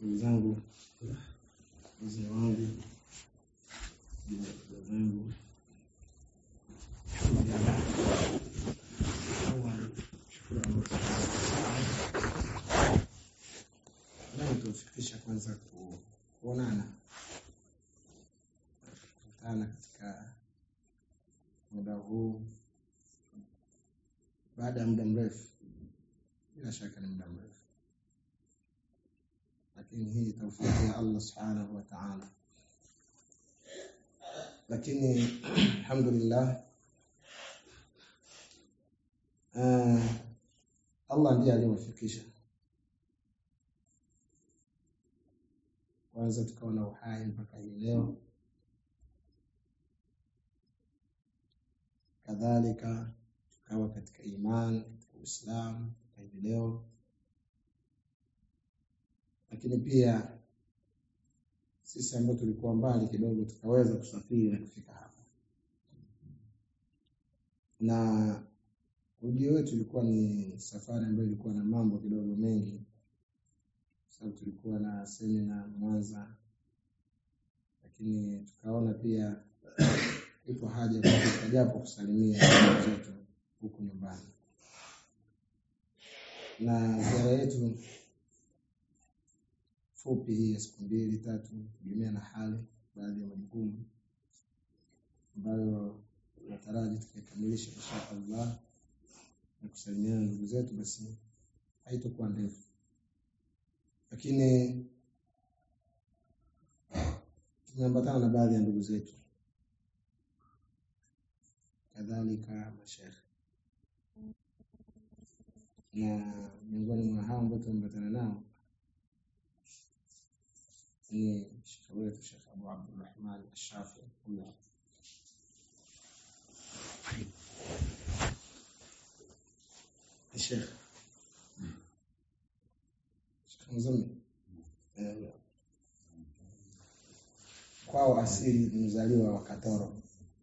ndugu zangu, wazee wangu, dada zangu, leo tumefikisha kwanza ku- kuonana kukutana katika muda huu baada ya muda mrefu, bila shaka ni muda mrefu, lakini hii taufiki ya Allah subhanahu wa ta'ala. Lakini alhamdulillah, uh, Allah ndiye aliyewafikisha kwanza tukawa na uhai mpaka hii leo, kadhalika tukawa katika imani katika Uislamu mpaka hivi leo, lakini pia sisi ambao tulikuwa mbali kidogo tukaweza kusafiri na kufika hapa, na ujio wetu ulikuwa ni safari ambayo ilikuwa na mambo kidogo mengi sababu tulikuwa na semina Mwanza, lakini tukaona pia ipo haja ya kufika japo kusalimia ndugu zetu huku nyumbani, na ziara yetu fupi hii ya siku mbili tatu, kutegemea na hali, baadhi ya majukumu ambayo tunataraji tukaikamilisha insha Allah na kusalimiana na ndugu zetu, basi haitokuwa ndefu lakini tumeambatana na baadhi ya ndugu zetu kadhalika mashekhe, na miongoni mwa hao ambao tumeambatana nao ni shekhe wetu Shekh Abu Abdurrahman Ashafi huyo ni shekhe Mzumbe Eh, kwao asili ni mzaliwa wa Katoro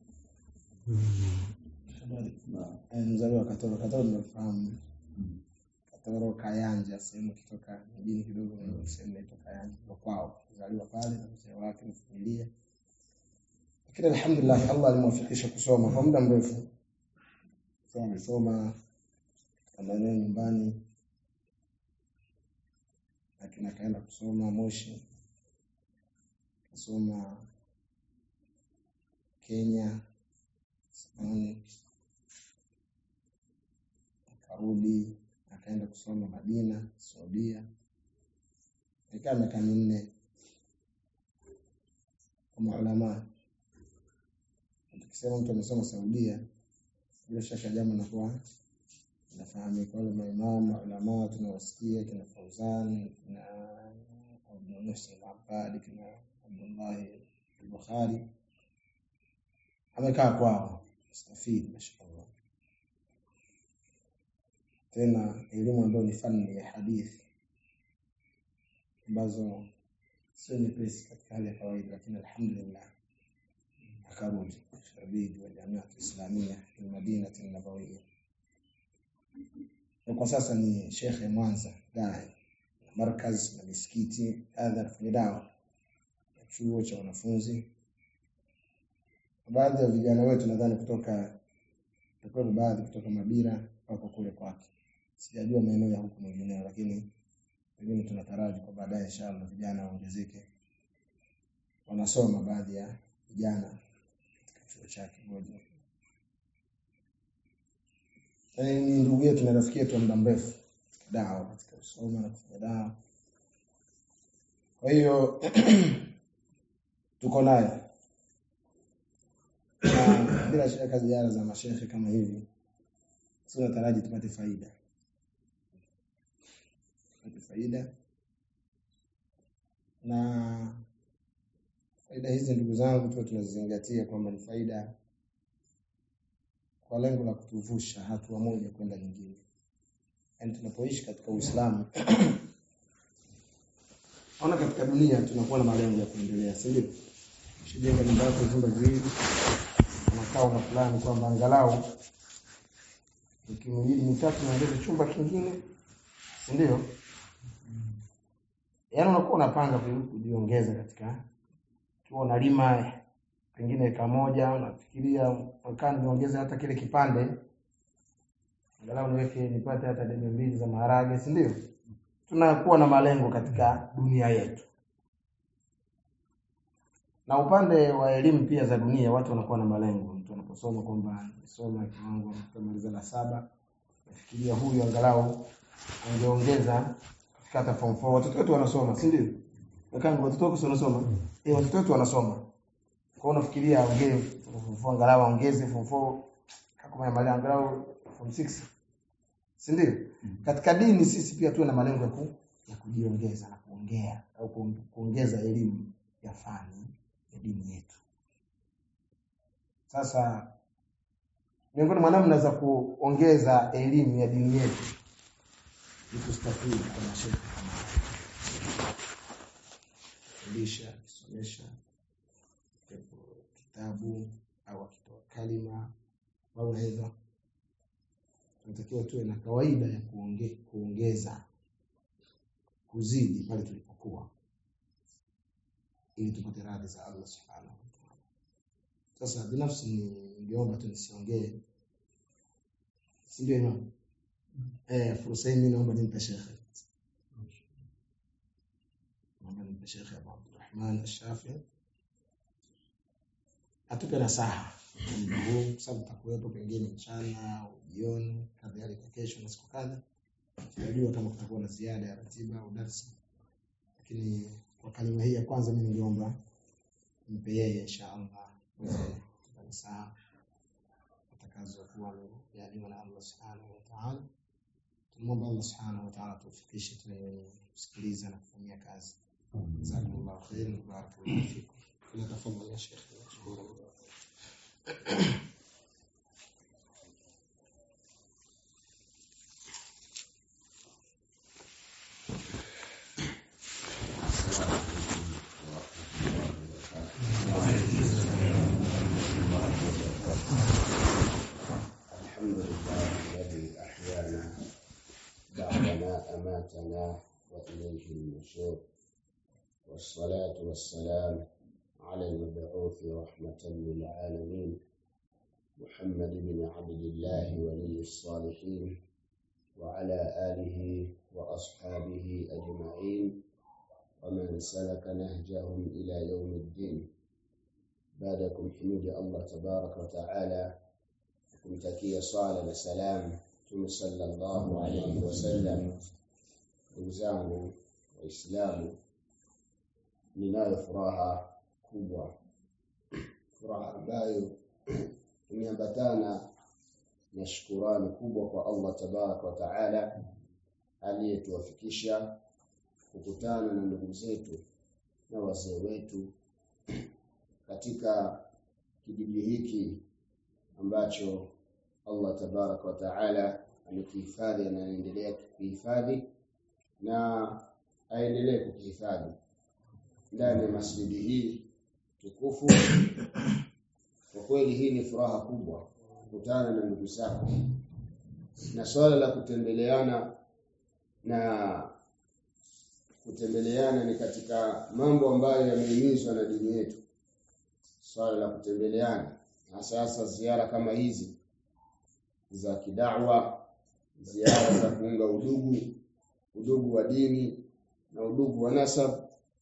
Eh, mzaliwa wa Katoro. Katoro tunafahamu Katoro, Kayanja, sehemu kitoka mjini kidogo, ni sehemu inaitwa Kayanja, ndio kwao, mzaliwa pale na mzee wake na familia. Lakini alhamdulillah, Allah alimwafikisha kusoma kwa muda mrefu. Sasa amesoma katika maeneo nyumbani lakini akaenda kusoma Moshi, akasoma Kenya, Sudani, akarudi akaenda kusoma Madina, Saudia, ikaa miaka minne kwa maulamaa. Tukisema mtu amesoma Saudia, bila shaka jambo nakuwa inafahamika wale maimamu maulamaa tunawasikia kina Fauzan kina Abdul Muhsin al-Abbad kina Abdullahi al-Bukhari amekaa kwao stafidi mashaallah tena elimu ambayo ni fani ya hadithi ambazo sio nyepesi katika hali ya kawaida lakini alhamdulillah akarudi khariji wa jamiat islamia fi madinati nabawiyya na kwa sasa ni shekhe Mwanza dai na markaz na misikiti kadha anafanya dawa na chuo cha wanafunzi. Baadhi ya vijana wetu nadhani kutoka takuwa baadhi kutoka Mabira wako kule kwake, sijajua maeneo ya huku mengineo, lakini pengine tunataraji kwa baadaye inshallah vijana waongezeke, wanasoma baadhi ya vijana katika chuo chake moja Yaani ni ndugu yetu na rafiki yetu wa muda mrefu katika dawa, katika kusoma na kufanya dawa. Kwa hiyo tuko naye na bila shaka ziara za mashehe kama hivi tunataraji tupate faida, tupate faida na faida hizi ndugu zangu tuwe tunazizingatia kwamba ni faida kwa lengo la kutuvusha hatua moja kwenda nyingine. Yaani tunapoishi katika Uislamu ona, katika dunia tunakuwa na malengo ya kuendelea, si ndio? Ushijenga nyumba yako vyumba viwili, unakaa na fulani kwamba angalau wiki miwili mitatu naongeza chumba kingine, si ndio? yaani unakuwa unapanga kujiongeza katika ukiwa unalima pengine eka moja unafikiria mwakani niongeze hata kile kipande angalau niweke nipate hata debe mbili za maharage si ndio tunakuwa na malengo katika dunia yetu na upande wa elimu pia za dunia watu wanakuwa na malengo mtu anaposoma kwamba nisoma kiwango nitamaliza la saba nafikiria huyu angalau angeongeza katika hata form 4 watoto wetu wanasoma si ndio Nakangu watoto wako wanasoma eh watoto wetu wanasoma kwa hiyo unafikiria ongee form 4 angalau ongeze form 4 kama mali angalau form 6 si ndio katika dini sisi pia tuwe na malengo ya, ku, ya kujiongeza na kuongea au kuongeza elimu ya fani ya dini yetu sasa miongoni mwa namna za kuongeza elimu ya dini yetu ni kustafidi kwa mashehe kama fundisha akisomesha kitabu au akitoa kalima au naweza tunatakiwa tuwe na kawaida ya kuonge, kuongeza kuzidi pale tulipokuwa ili tupate radhi za Allah subhanahu wa ta'ala. Sasa binafsi ningeomba tu nisiongee, si ndio imam? Eh, fursa hii mimi naomba nimpe shekhe, naomba nimpe shekhe Abu Abdurrahman Ash-Shafi atupe nasaha muda huu, kwa sababu tutakuwepo pengine mchana au jioni, kadhalika kesho na siku kadha. Sijajua kama kutakuwa na ziada ya ratiba au darsa, lakini kwa kalima hii ya kwanza mimi ningeomba mpe yeye inshallah nasaha atakazokuwa amejaliwa na Allah subhanahu wa ta'ala. Tumwomba Allah subhanahu wa ta'ala tufikishe tuwe kusikiliza na kufanyia kazi. Jazakumullahu khairan wa barakallahu fikum. Kuna tafadhali ya Sheikh. Shukran. الحمد لله الذي أحيانا بعدما أماتنا وإليه النشور والصلاة والسلام على المبعوث رحمة للعالمين محمد بن عبد الله ولي الصالحين وعلى آله وأصحابه أجمعين ومن سلك نهجهم إلى يوم الدين بعدكم حميد الله تبارك وتعالى kumtakia swala na salam Mtume sallallahu alaihi wasallam. Ndugu zangu Waislamu, ninayo furaha kubwa, furaha ambayo imeambatana na shukurani kubwa kwa Allah tabaraka wa taala aliyetuwafikisha kukutana na ndugu zetu na wazee wetu katika kijiji hiki ambacho Allah tabaraka wa taala amekihifadhi na anaendelea kukihifadhi na aendelee kukihifadhi ndani ya masjidi hii tukufu. Kwa kweli hii ni furaha kubwa kukutana na ndugu zako, na swala la kutembeleana na kutembeleana ni katika mambo ambayo yamehimizwa na dini yetu, swala la kutembeleana na sasa ziara kama hizi za kidawa, ziara za kuunga udugu, udugu wa dini na udugu wa nasab,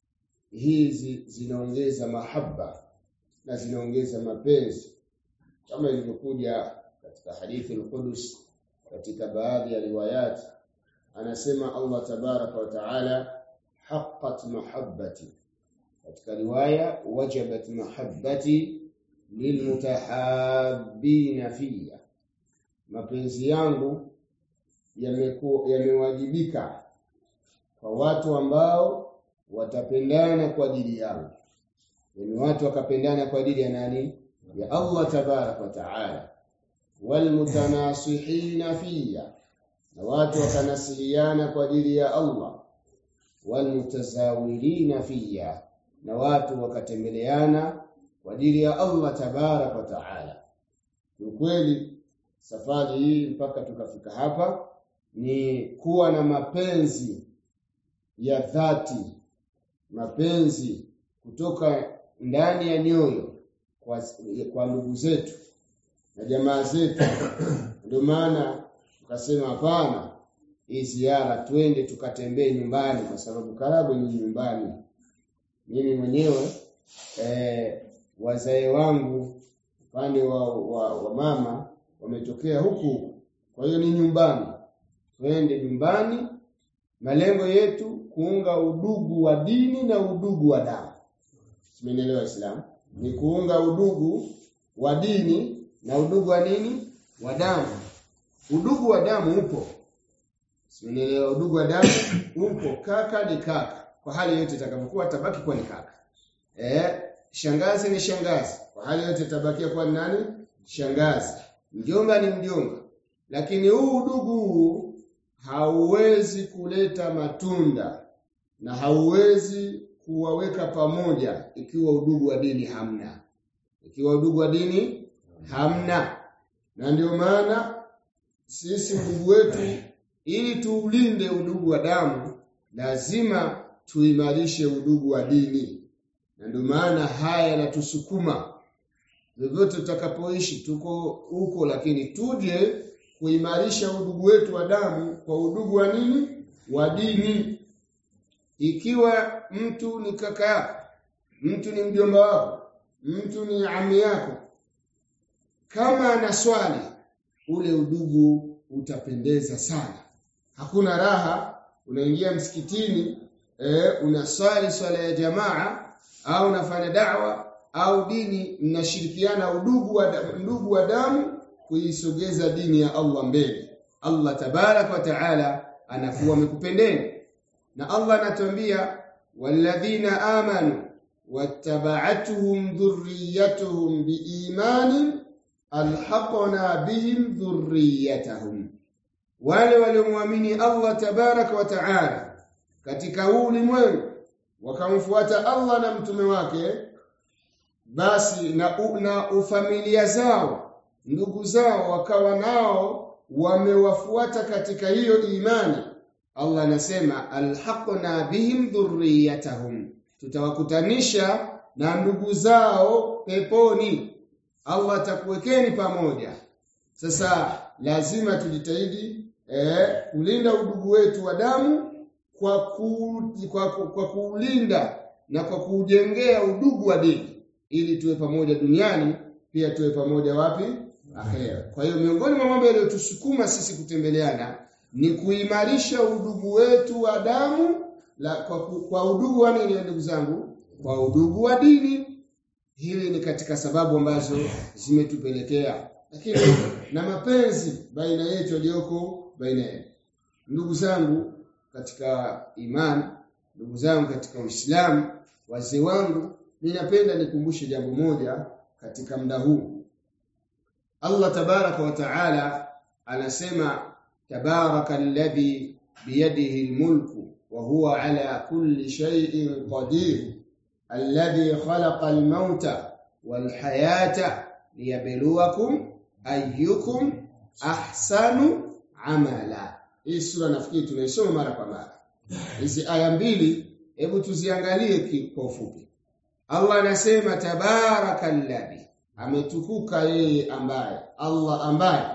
hizi zinaongeza mahaba na zinaongeza mapenzi, kama ilivyokuja katika hadithi al-Qudus katika baadhi ya riwayat, anasema Allah tabaraka wa taala, haqqat mahabbati, katika riwaya wajabat mahabbati lilmutahabbina fiya, mapenzi yangu yamewajibika kwa watu ambao watapendana kwa ajili yangu, yani watu wakapendana kwa ajili ya nani? Ya Allah tabaraka wa taala. Walmutanasihina fiya, na watu wakanasihiana kwa ajili ya Allah. Walmutazawirina fiya, na watu wakatembeleana kwa ajili ya Allah tabaraka wa taala. Ukweli safari hii mpaka tukafika hapa ni kuwa na mapenzi ya dhati mapenzi kutoka ndani ya nyoyo kwa, kwa ndugu zetu na jamaa zetu ndio maana tukasema hapana hii ziara twende tukatembee nyumbani kwa sababu Karagwe ni nyumbani mimi mwenyewe eh, wazae wangu upande wa, wa, wa mama wametokea huku kwa hiyo ni nyumbani twende nyumbani malengo yetu kuunga udugu wa dini na udugu wa damu simenielewa Islam ni kuunga udugu wa dini na udugu wa nini wa damu udugu wa damu upo simenielewa udugu wa damu upo kaka ni kaka kwa hali yote itakapokuwa tabaki kuwa ni kaka eh shangazi ni shangazi kwa hali yote tabakia kuwa ni nani shangazi mjomba ni mjomba lakini huu udugu huu hauwezi kuleta matunda na hauwezi kuwaweka pamoja ikiwa udugu wa dini hamna ikiwa udugu wa dini hamna na ndio maana sisi ndugu wetu ili tuulinde udugu wa damu lazima tuimarishe udugu wa dini na ndio maana haya yanatusukuma vyovyote tutakapoishi tuko huko lakini tuje kuimarisha udugu wetu wa damu kwa udugu wa nini wa dini ikiwa mtu ni kaka yako mtu ni mjomba wako mtu ni ami yako kama ana swali ule udugu utapendeza sana hakuna raha unaingia msikitini eh, unaswali swala ya jamaa au unafanya da'wa au dini mnashirikiana udugu wa ndugu wa damu kuisogeza dini ya Allah mbele Allah tabarak wa taala anakuwa amekupendeni na Allah anatuambia walladhina amanu wattaba'atuhum dhurriyyatuhum biimanin alhaqna bihim dhurriyyatahum wale waliomwamini Allah tabaraka wa taala katika huu ulimwengu wakamfuata Allah na mtume wake basi na, u, na ufamilia zao ndugu zao wakawa nao wamewafuata katika hiyo imani Allah anasema alhaqna bihim dhurriyatahum tutawakutanisha na ndugu zao peponi Allah atakuwekeni pamoja sasa lazima tujitahidi eh, kulinda udugu wetu wa damu kwa, ku, kwa, kwa, kwa kuulinda na kwa kuujengea udugu wa dini ili tuwe pamoja duniani pia tuwe pamoja wapi akhera kwa hiyo miongoni mwa mambo yaliyotusukuma sisi kutembeleana ni kuimarisha udugu wetu wa damu la, kwa, kwa udugu wa nini ndugu zangu kwa udugu wa dini hili ni katika sababu ambazo zimetupelekea lakini na mapenzi baina yetu yaliyoko baina yetu ndugu zangu katika imani ndugu zangu katika Uislamu wazee wangu ninapenda nikumbushe jambo moja katika muda huu Allah tabaraka wa taala anasema tabaraka alladhi biyadihi almulku wa huwa ala kulli shay'in qadir alladhi khalaqa almauta walhayata liyabluwakum ayyukum ahsanu amala hii sura nafikiri tunaisoma mara kwa mara hizi aya mbili hebu tuziangalie kwa ufupi Allah anasema tabarakalladhi ametukuka yeye ambaye Allah ambaye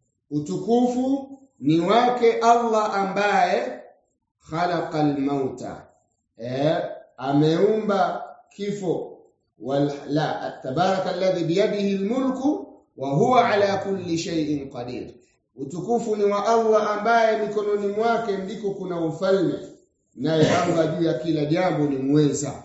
utukufu ni wake Allah ambaye khalaqal mauta eh ameumba kifo wal la tabarakalladhi biyadihi almulku wa huwa ala kulli shay'in qadir utukufu ni wa Allah ambaye mikononi mwake ndiko kuna ufalme naye Allah juu ya kila jambo ni mweza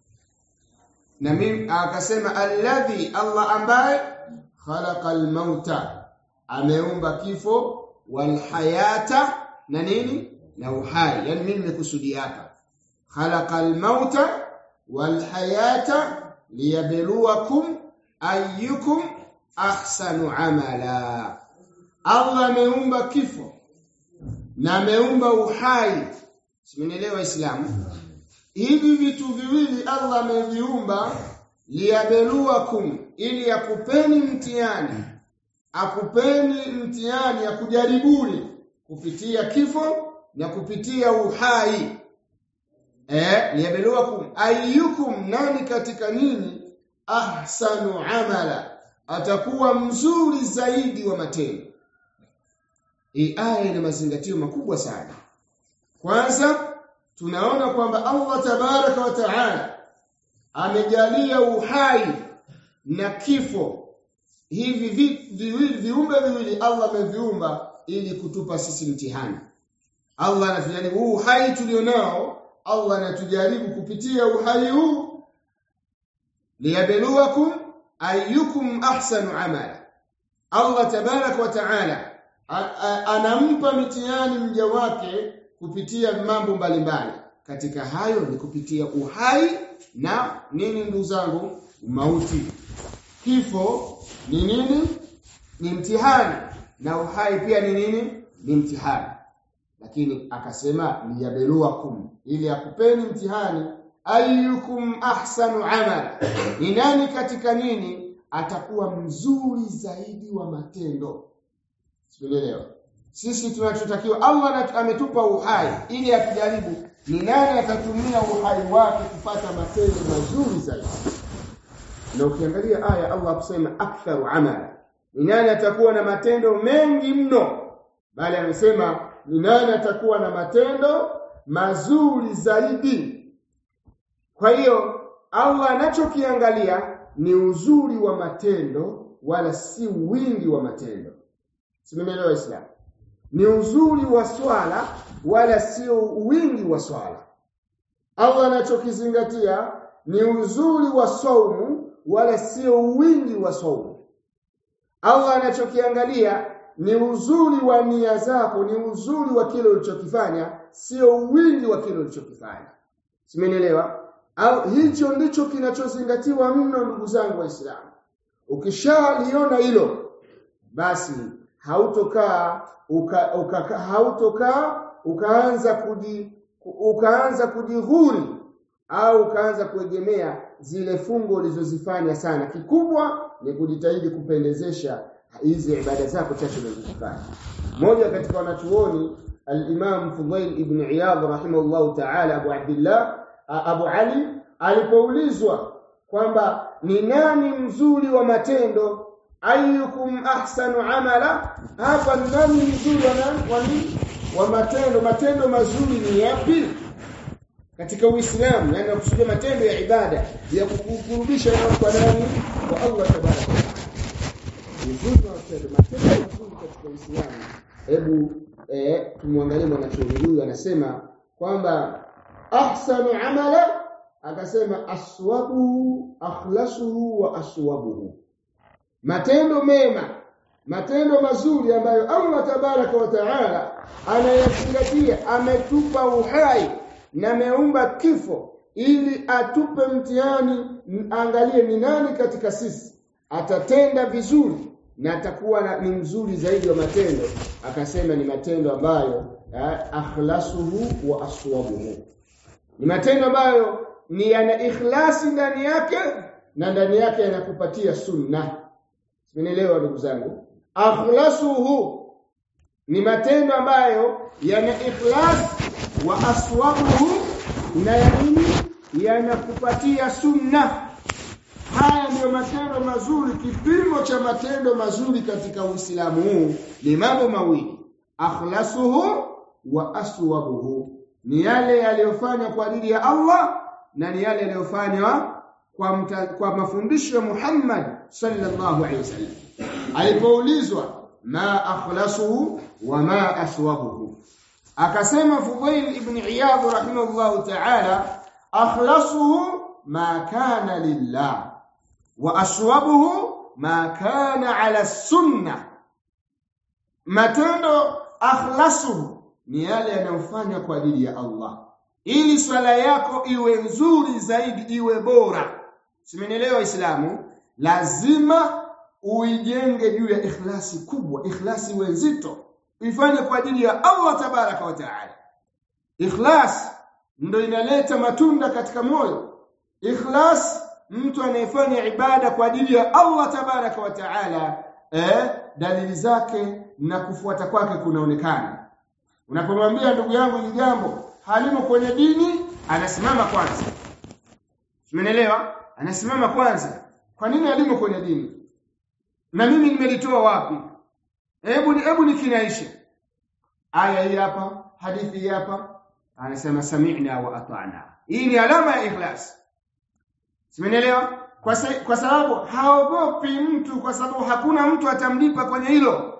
na mimi akasema alladhi Allah ambaye khalaqal mauta ameumba kifo wal hayata na nini na uhai yani mimi nimekusudia hapa khalaqal mauta wal hayata liyabluwakum ayyukum ahsanu amala Allah ameumba kifo na ameumba uhai simenielewa waislamu hivi vitu viwili Allah ameviumba liyabeluwakum ili akupeni mtihani akupeni mtihani ya kujaribuni kupitia kifo na kupitia uhai eh liyabluwakum ayyukum nani katika nini ahsanu amala atakuwa mzuri zaidi wa matendo hii aya ina mazingatio makubwa sana kwanza tunaona kwamba Allah tabaraka wa taala amejalia uhai na kifo hivi viwili viumbe viwili Allah ameviumba ili kutupa sisi mtihani Allah anatujaribu huu uhai tulionao Allah anatujaribu kupitia uhai huu liyabluwakum ayyukum ahsanu amala Allah tabarak wa taala anampa mitihani mja wake kupitia mambo mbalimbali katika hayo ni kupitia uhai na nini ndugu zangu mauti kifo ni nini ni mtihani na uhai pia ni nini ni mtihani lakini akasema liyabluwakum ili akupeni mtihani ayyukum ahsanu amala ni nani katika nini atakuwa mzuri zaidi wa matendo sielewa sisi tunachotakiwa Allah ametupa uhai ili atujaribu ni nani atatumia uhai wake kupata matendo mazuri zaidi na ukiangalia aya Allah kusema aktharu amala ni nani atakuwa na matendo mengi mno bali amesema ni nani atakuwa na matendo mazuri zaidi kwa hiyo Allah anachokiangalia ni uzuri wa matendo wala si wingi wa matendo simeelewa Islam ni uzuri wa swala wala sio wingi wa swala Allah anachokizingatia ni uzuri wa saumu wala sio wingi wa saumu Allah anachokiangalia ni uzuri wa nia zako ni uzuri wa kile ulichokifanya sio wingi wa kile ulichokifanya simenielewa au hicho ndicho kinachozingatiwa mno ndugu zangu waislamu ukishaliona hilo basi hautokaa uka, uka, hautokaa ukaanza kuji ukaanza kujihuri au ukaanza kuegemea zile fungo ulizozifanya sana kikubwa ni kujitahidi kupendezesha hizi ibada zako chache unazozifanya mmoja katika wanachuoni al-Imam Fudail ibn Iyad rahimahullah ta'ala Abu Abdullah Abu Ali alipoulizwa kwamba ni nani mzuri wa matendo ayyukum ahsanu amala hapa ni nani mzuri wa nani wa matendo matendo mazuri ni yapi katika Uislamu yani nakusudia matendo ya ibada ya kukurubisha kwa nani kwa Allah tabaraka mzuri wa matendo matendo mazuri katika Uislamu hebu eh, tumwangalie mwanachuoni huyu anasema kwamba ahsanu amala akasema aswabuhu akhlasuhu wa aswabuhu matendo mema matendo mazuri ambayo Allah tabaraka wa taala anayazingatia ametupa uhai na ameumba kifo ili atupe mtihani angalie ni nani katika sisi atatenda vizuri na atakuwa na, ni mzuri zaidi wa matendo akasema ni matendo ambayo akhlasuhu wa aswabuhu ni matendo ambayo ni yana ikhlasi ndani yake na ndani yake yanakupatia sunna Simenielewa ndugu zangu? Akhlasuhu ni matendo ambayo yana ikhlas wa aswabuhu na yanini yanakupatia sunna. Haya ndiyo matendo mazuri. Kipimo cha matendo mazuri katika Uislamu huu ni mambo mawili, akhlasuhu wa aswabuhu, ni yale yaliyofanywa kwa ajili ya Allah na ni yale yaliyofanywa kwa, mta, kwa mafundisho ya Muhammad sallallahu alaihi wasallam alipoulizwa ma akhlasuhu wa ma aswabuhu akasema Fudail ibn Iyad rahimahullah ta'ala akhlasuhu ma kana lillah wa aswabuhu ma kana ala sunna matendo akhlasuhu ni yale yanayofanywa kwa ajili ya Allah ili swala yako iwe nzuri zaidi iwe bora simenielewa waislamu lazima uijenge juu ya ikhlasi kubwa ikhlasi iwe nzito uifanye kwa ajili ya Allah tabaraka wa taala ikhlas ndo inaleta matunda katika moyo ikhlas mtu anayefanya ibada kwa ajili ya Allah tabaraka wa taala eh dalili zake na kufuata kwake kunaonekana unapomwambia ndugu yangu hili jambo halimo kwenye dini anasimama kwanza Umeelewa? Anasimama kwanza. Kwa nini alimo kwenye dini? Na mimi nimelitoa wapi? Hebu hebu nikinaisha. Aya hii hapa, hadithi hii hapa, anasema sami'na wa ata'na. Hii ni alama ya ikhlas. Simenielewa? Kwa, sa, kwa sababu haogopi mtu kwa sababu hakuna mtu atamlipa kwenye hilo.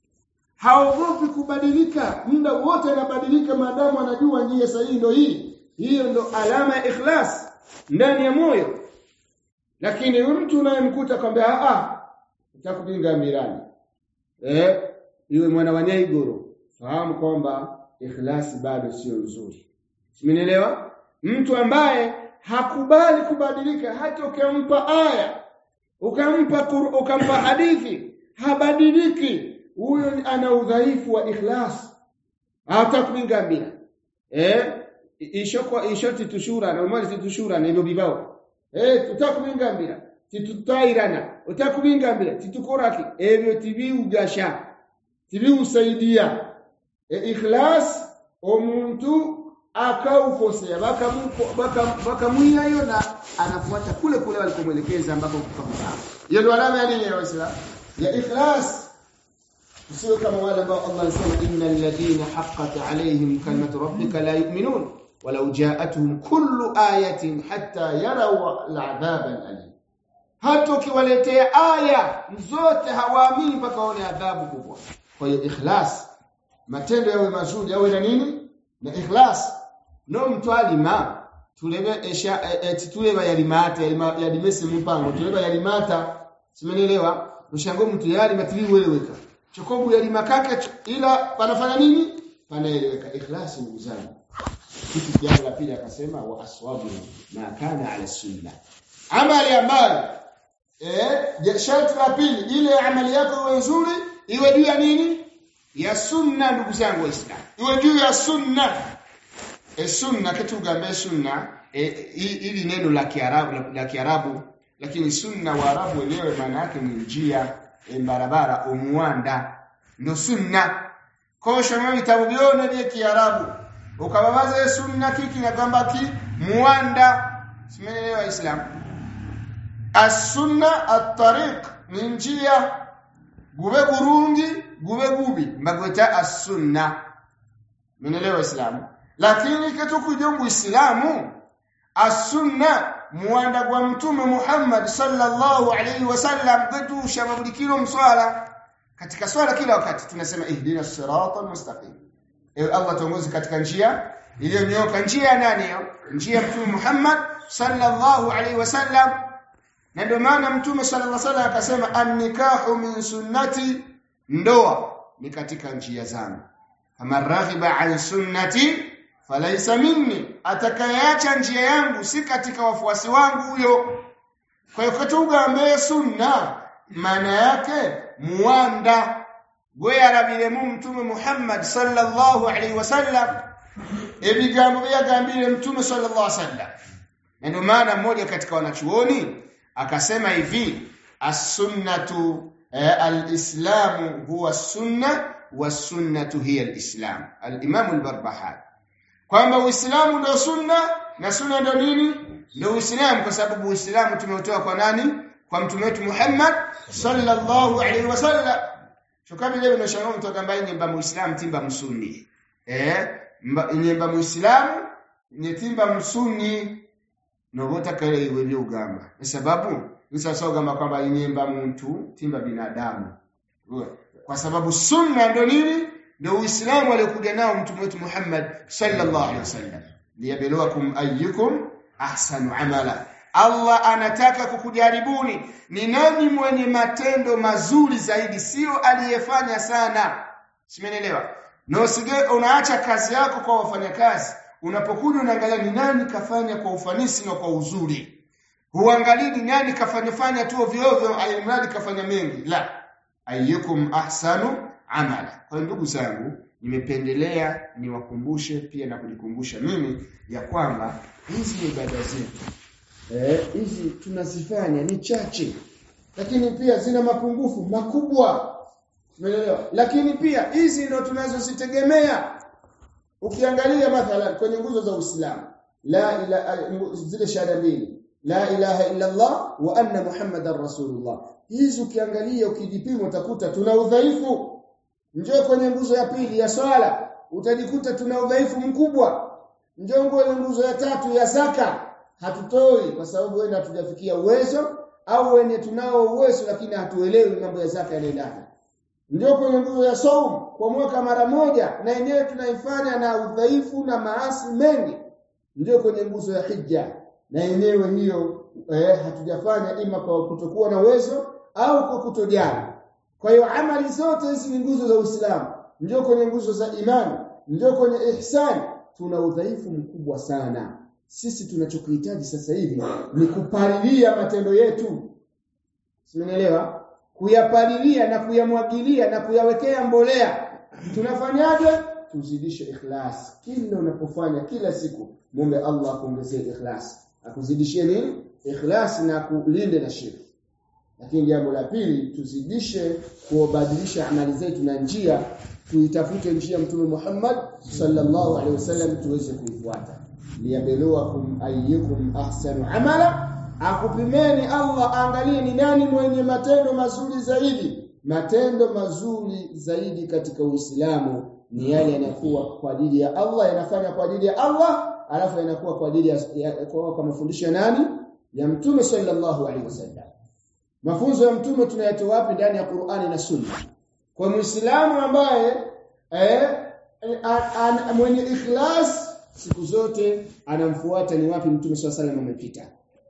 Haogopi kubadilika, muda wote anabadilika maadamu anajua njia sahihi ndio hii. Hiyo ndo alama ya ikhlas ndani ya moyo. Lakini mtu unayemkuta kwamba a a utakupinga mirani. Eh, iwe mwana wa Nyaigoro, fahamu kwamba ikhlasi bado sio nzuri. Simenielewa? Mtu ambaye hakubali kubadilika hata ukampa aya ukampa ukampa hadithi habadiliki huyo ana udhaifu wa ikhlas hatakupinga mira eh ishokwa ishoti tushura na umali titushura na hivyo bibao eh tutakupinga mira titutairana utakupinga mira titukoraki ebyo tibiugasha tibiusaidia e ikhlas omuntu akaukosea bakamwiyayo baka na anafuata kule kule walikomwelekeza ambako kukamsaa hiyo ndio alama ya nini ya waislamu ya ikhlas usiwe kama wale ambao Allah anasema innal ladina haqqat alaihim kalimatu rabbika la yu'minun walau ja'atuhum kullu ayatin hatta yaraw al'adhab al'alim hata ukiwaletea aya zote hawaamini mpaka waone adhabu kubwa kwa hiyo ikhlas matendo yawe mazuri yawe na nini na ikhlas no mtu alima tulebe esha eti tuleba yalimata yalima yalimese mpango tuleba yalimata simenelewa ushango mtu yali matili weleweka chokobu yalima kake ila panafanya nini panaeleweka ikhlas ndugu zangu kitu jambo la pili akasema wa aswabu ma kana ala sunna amali ambayo eh sharti la pili ile amali yako iwe nzuri iwe juu ya nini ya sunna ndugu zangu waislamu iwe juu ya sunna e sunna kitu gambe sunna e, ili neno la kiarabu la, la kiarabu lakini sunna waarabu wenyewe maana yake ni njia e, barabara umuanda ndio sunna kosho mimi vitabu vione vya kiarabu ukababaza sunna kiki na kwamba ki muanda simeelewa islam as-sunna at-tariq ni njia gube gurungi gube gubi mbagweta as-sunna Mnaelewa Uislamu? Lakini kitu kujongo Uislamu as-sunna muanda kwa mtume Muhammad sallallahu alaihi wasallam kwetu shababulikilo mswala katika swala kila wakati tunasema ihdina sirata mustaqim ewe Allah tuongoze katika njia iliyonyooka njia ya nani hiyo njia ya mtume Muhammad sallallahu alaihi wasallam na ndio maana mtume sallallahu alaihi wasallam akasema an-nikahu min sunnati ndoa ni katika njia zangu kama raghiba an sunnati falaysa minni atakayeacha njia yangu si katika wafuasi wangu huyo kwa hiyo katugambe sunna maana yake muanda gweyarabire mu mtume Muhammad sallallahu alaihi wasallam ebigambo byagambire mtume sallallahu alaihi wasallam na ndio maana mmoja katika wanachuoni akasema hivi as-sunnatu eh, al-islamu huwa sunna was-sunnatu hiya al-islam al-imam al-barbahari kwamba uislamu ndio sunna na sunna ndio nini ndio uislamu kwa sababu uislamu tumeutoa kwa nani kwa mtume wetu Muhammad sallallahu alaihi wasallam Chokabi leo unashangaa mtu ambaye nyemba muislamu timba msunni. Eh? Nyemba muislamu nyetimba msunni nobota kale iwe byugamba. Kwa sababu nisasa ugamba kwamba nyemba muntu timba binadamu. Kwa sababu sunna ndio nini? Ndio Uislamu aliokuja nao mtume wetu Muhammad sallallahu alaihi wasallam. Liyabluwakum ayyukum ahsanu amala. Allah anataka kukujaribuni ni nani mwenye matendo mazuri zaidi sio aliyefanya sana simenelewa na usige unaacha kazi yako kwa wafanyakazi unapokuja unaangalia ni nani kafanya kwa ufanisi na kwa uzuri huangalii ni nani kafanya fanya tu ovyo ovyo alimradi kafanya mengi la ayyukum ahsanu amala kwa ndugu zangu nimependelea niwakumbushe pia na kujikumbusha mimi ya kwamba hizi ibada zetu eh hizi tunazifanya ni chache lakini pia zina mapungufu makubwa umeelewa lakini pia hizi ndio tunazozitegemea ukiangalia mathalan kwenye nguzo za Uislamu la ila zile shahada mbili la ilaha illa Allah wa anna muhammadar rasulullah hizi ukiangalia ukijipima utakuta tuna udhaifu njoo kwenye nguzo ya pili ya swala utajikuta tuna udhaifu mkubwa njoo kwenye nguzo ya tatu ya zaka hatutoi kwa sababu wewe hatujafikia uwezo au wenye tunao uwezo lakini hatuelewi mambo ya zaka yanaendaje ndio kwenye nguzo ya saum kwa mwaka mara moja na yenyewe tunaifanya na udhaifu na maasi mengi ndio kwenye nguzo ya hija na yenyewe hiyo eh, hatujafanya ima kwa kutokuwa na uwezo au kwa kutojali kwa hiyo amali zote hizi ni nguzo za Uislamu ndio kwenye nguzo za imani ndio kwenye ihsan tuna udhaifu mkubwa sana sisi tunachokuhitaji sasa hivi ni kupalilia matendo yetu simenielewa kuyapalilia na kuyamwagilia na kuyawekea mbolea tunafanyaje tuzidishe ikhlas kila unapofanya kila siku muombe Allah akuongezee ikhlas akuzidishie nini ikhlas na kulinde na shirki lakini jambo la pili tuzidishe kubadilisha amali zetu na njia tuitafute njia mtume Muhammad sallallahu alaihi wasallam tuweze kuifuata liyabluwakum ayyukum ahsanu amala akupimeni Allah angalie ni nani mwenye matendo mazuri zaidi matendo mazuri zaidi katika Uislamu ni yale yanakuwa kwa ajili ya Allah yanafanya kwa ajili ya Allah alafu yanakuwa kwa ajili ya, ya kwa, kwa mafundisho ya nani ya mtume sallallahu alaihi wasallam mafunzo ya mtume tunayatoa wapi ndani ya Qur'ani na Sunna kwa muislamu ambaye eh, an, an, mwenye ikhlas siku zote anamfuata ni wapi mtume swalla salam amepita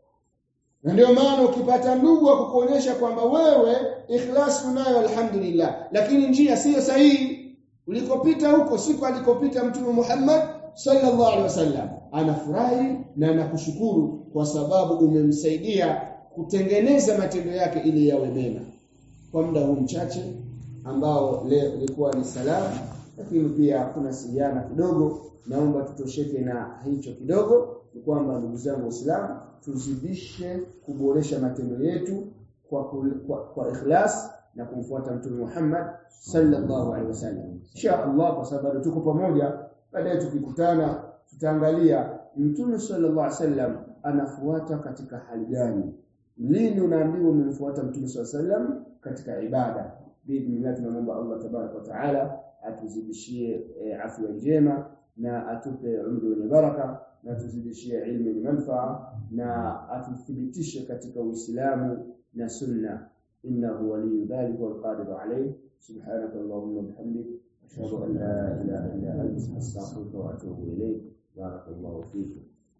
na ndio maana ukipata ndugu wa kukuonyesha kwamba wewe ikhlas unayo alhamdulillah lakini njia siyo sahihi ulikopita huko siku alikopita mtume Muhammad sallallahu alaihi wasallam anafurahi na anakushukuru kwa sababu umemsaidia kutengeneza matendo yake ili yawe mema kwa muda huu mchache ambao leo ilikuwa ni salamu lakini pia kuna siliana kidogo naomba tutosheke na hicho kidogo ni kwamba ndugu zangu waislamu tuzidishe kuboresha matendo yetu kwa, kwa, kwa ikhlas na kumfuata mtume Muhammad sallallahu alaihi wasallam insha Allah kwa sababu tuko pamoja baadaye tukikutana tutaangalia mtume sallallahu alaihi wasallam anafuata katika hali gani lini unaambiwa umemfuata mtume sallallahu alaihi wasallam katika ibada biidhnillah tunamwomba Allah tabaraka wa taala atuzidishie e, afya njema na atupe umri wenye baraka na tuzidishie ilmu yenye manufaa na atuthibitishe katika Uislamu na sunna innahu waliyu dhalika wal qadiru alayh subhanaka allahumma bihamdik ashhadu an la ilaha illa anta astaghfiruka wa atubu ilayk barakallahu fikum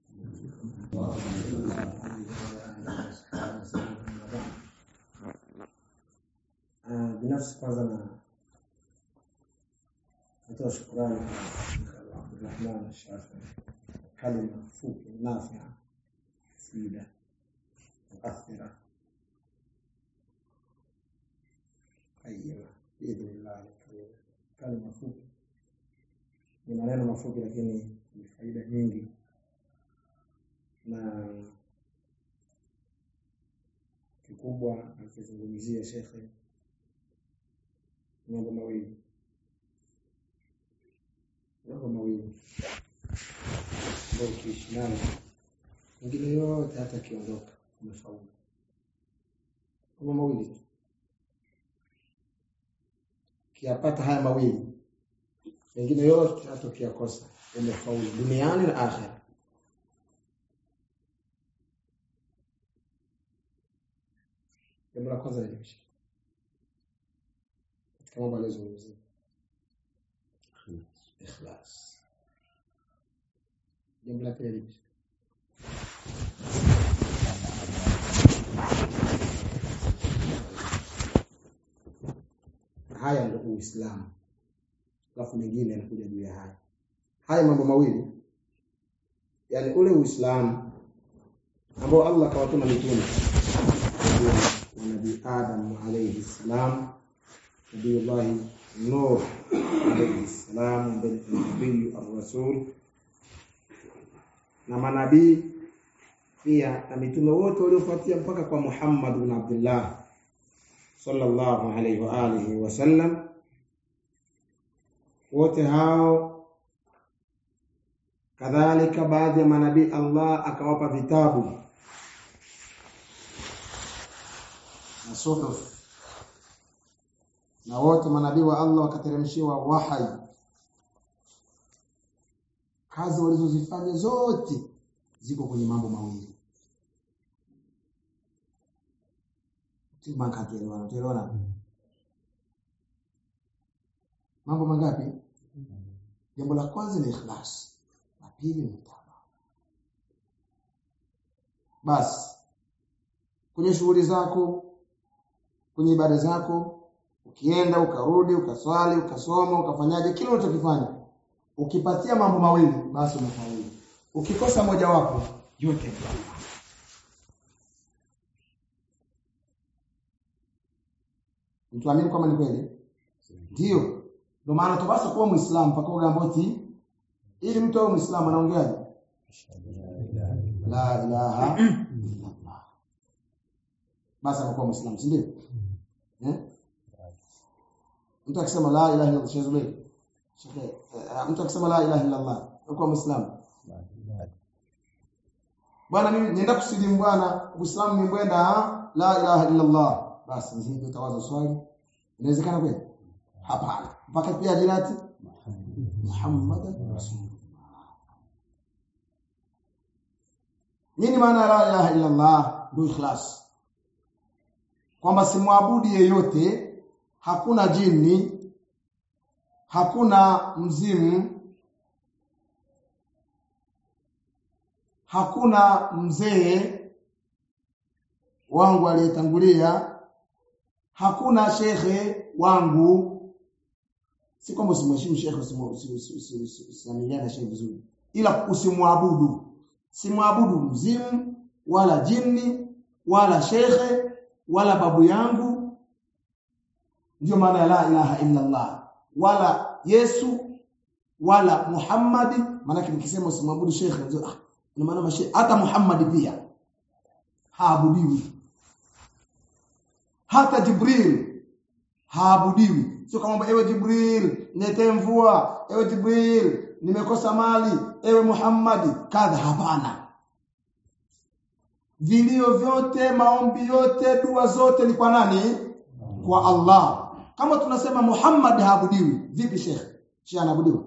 binafsi kwanza na natoa shukrani kwa Abdulrahman Shafi kalima fupi nafia sida muathira qayyima biidhnillah kalima fupi ni maneno mafupi lakini ni faida nyingi na kikubwa akizungumzia shekhe mambo mawili mambo mawili ambayo ukiishi nayo mengine yote hata akiondoka umefaulu mambo mawili tu ukiyapata haya mawili mengine yote hata ukiyakosa umefaulu duniani na akhera jambo la kwanza lilimshika katika mambo aliyozungumzia ikhlas jambo la pili lipi haya ndio uislamu alafu mengine yanakuja juu ya haya haya mambo mawili yani ule uislamu ambao Allah kawatuma mitume na nabii Adam alayhi salam nabii Nuh alayhi salam nabii ar-rasul na manabii pia na mitume wote waliofuatia mpaka kwa Muhammad bin Abdullah sallallahu alayhi wa alihi wasallam wote hao kadhalika baadhi ya manabii Allah akawapa vitabu na suhuf na wote manabii wa Allah wakateremshiwa wahai kazi walizozifanya zote ziko kwenye mambo mawili Tumaka tuelewana tuelewana mambo mangapi jambo la kwanza ni ikhlas la pili ni taba basi kwenye shughuli zako kwenye ibada zako ukienda ukarudi ukaswali ukasoma ukafanyaje kile unachokifanya ukipatia mambo mawili basi umefaulu ukikosa moja wapo yote yatakuwa Mtuamini kwamba ni kweli? Ndio. Ndio maana tupasa kuwa Muislamu mpaka ugamba ati ili mtu awe Muislamu anaongeaje? La ilaha illa Allah. Basi anakuwa Muislamu, si ndio? Eh? Mtu akisema la ilaha illa Allah shezule. Mtu akisema la ilaha illa Allah anakuwa Muislamu. Bwana mimi nienda kusilimu bwana, Uislamu ni mwenda la ilaha illa Allah. Basi ndio utawaza swali. Inawezekana kweli? Hapana. Mpaka pia jirati Muhammad Rasulullah. Nini maana ya la ilaha illa Allah? Ndio ikhlas. Kwamba simwabudu yeyote, hakuna jini, hakuna mzimu, hakuna mzee wangu aliyetangulia, hakuna shekhe wangu. Si kwamba usimheshimu shekhe, usimwamiliane na shekhe vizuri, ila usimwabudu. Simwabudu mzimu wala jini wala shekhe wala babu yangu. Ndiyo maana ya la ilaha illa Allah, wala Yesu wala Muhammadi. Maanake nikisema usimwabudu shekhe, ah, ina maana mashe hata Muhammadi pia haabudiwi hata Jibril haabudiwi. Sio kama ewe Jibril niletee mvua, ewe Jibril nimekosa mali, ewe Muhammadi kadha. Hapana, vilio vyote, maombi yote, dua zote ni kwa nani? Kwa Allah. Kama tunasema Muhammad haabudiwi, vipi shekhe? Shekhe anaabudiwa?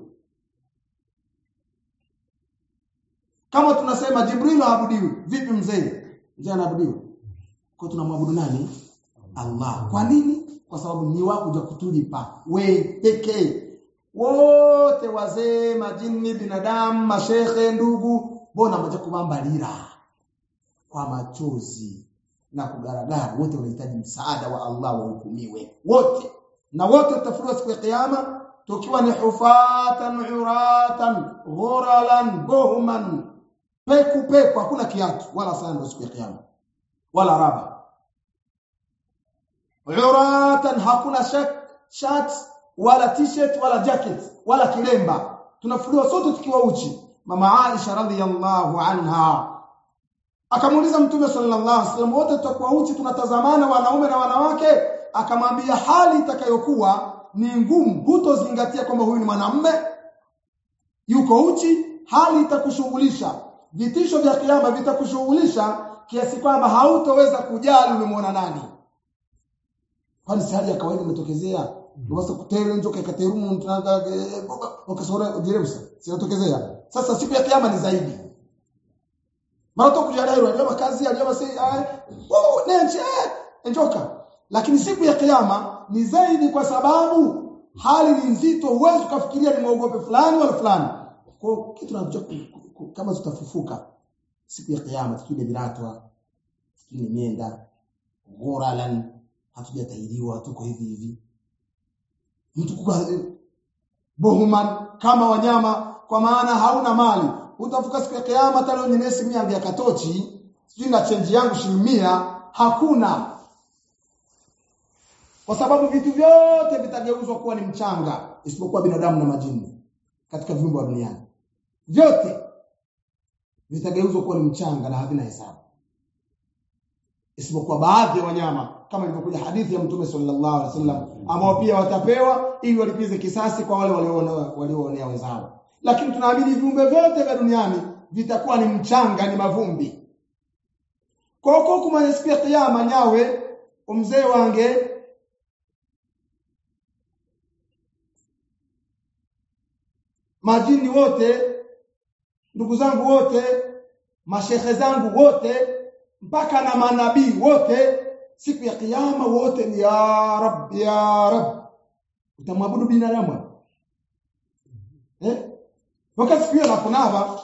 Kama tunasema Jibril haabudiwi, vipi mzee? Mzee anaabudiwa? Kwa tunamwabudu nani? Allah. Kwa nini? Kwa sababu ni wako kuja kutulipa we pekee. Wote wazee, majini, binadamu, mashekhe, ndugu, bona moja kubamba lira kwa machozi na kugaragara, wote wanahitaji msaada wa Allah wahukumiwe wote, na wote tutafuliwa siku ya Kiyama tukiwa ni hufatan uratan ghuralan buhman, peku peku, hakuna kiatu wala sando siku ya Kiyama wala raba uratan hakuna shirt wala t-shirt wala jacket wala kilemba tunafuliwa sote tukiwa uchi mama Aisha radhiyallahu anha akamuuliza mtume sallallahu alaihi wasallam wote tutakuwa uchi tunatazamana wanaume na wanawake akamwambia hali itakayokuwa ni ngumu hutozingatia kwamba huyu ni mwanamume yuko uchi hali itakushughulisha vitisho vya kiyama vitakushughulisha kiasi kwamba hautoweza kujali umemwona nani kwani si hali ya kawaida imetokezea unaweza kutere njoka ikaterumu mtanga ukasora diremsa sinatokezea sasa siku ya kiyama ni zaidi mara tu kujadai ndio kazi aliyoma si oh nenje njoka lakini siku ya kiyama ni zaidi kwa sababu hali ni nzito huwezi kufikiria ni muogope fulani wala fulani kwa kitu tunacho kama tutafufuka siku ya kiyama tukile viratwa tukile mienda ghuralan hatujatahiriwa tuko hivi hivi mtu bohuman kama wanyama kwa maana hauna mali utafuka siku ya kiyama hata leo nyenye simu yangu ya katochi sijui na change yangu shilingi hakuna kwa sababu vitu vyote vitageuzwa kuwa ni mchanga isipokuwa binadamu na majini katika viumbe wa duniani vyote vitageuzwa kuwa ni mchanga na havina hesabu isipokuwa baadhi ya wanyama kama ilivyokuja hadithi ya Mtume sallallahu alaihi wasallam ambao pia watapewa ili walipize kisasi kwa wale walioonea walioonea wenzao lakini tunaamini viumbe vyote vya duniani vitakuwa ni mchanga ni mavumbi koko kumanya siku ya kiyama nyawe umzee wange majini wote ndugu zangu wote mashehe zangu wote mpaka na manabii wote siku ya kiyama wote ni ya rab ya rab utamwabudu binadamu eh wakati siku hiyo nakunava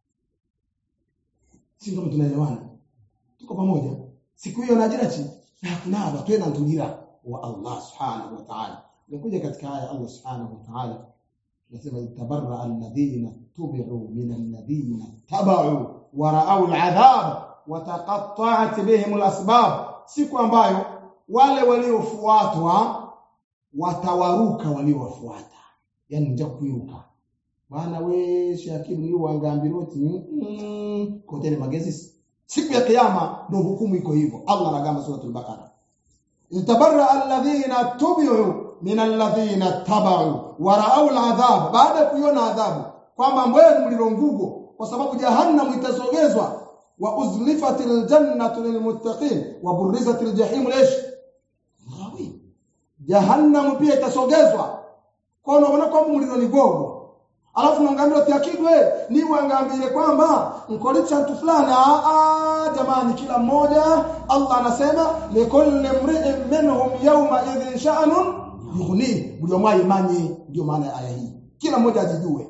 si ndio tunaelewana tuko pamoja siku hiyo najira chi na kunava tena ndulira wa Allah subhanahu wa ta'ala nikuja katika aya Allah subhanahu wa ta'ala nasema tabarra alladhina tubi'u min alladhina tabau wa ra'aw al'adhab wa taqatta'at bihim al'asbab siku ambayo wale waliofuatwa watawaruka waliowafuata yani nja kuiruka bwana we shakibu ni wangambiroti mm, kotele magezi siku ya kiyama ndio hukumu iko hivyo Allah anagamba suratul baqara tabarra alladhina tubi'u min alladhina tabau wa ra'aw al'adhab baada kuiona adhabu kwamba mbweni mlilo ngugo kwa sababu jahannam itasogezwa wa uzlifatil jannatu lilmuttaqin wa burrizatil jahim lish ghawi jahannam pia itasogezwa kwa unaona kwamba mlilo ni gogo alafu naangaambia tiakidwe ni waangambie kwamba mkolicha mtu fulani a jamani kila mmoja Allah anasema likulli mri'in minhum yawma idhin sha'nun yughni ndio mwa imani ndio maana ya aya hii kila mmoja ajijue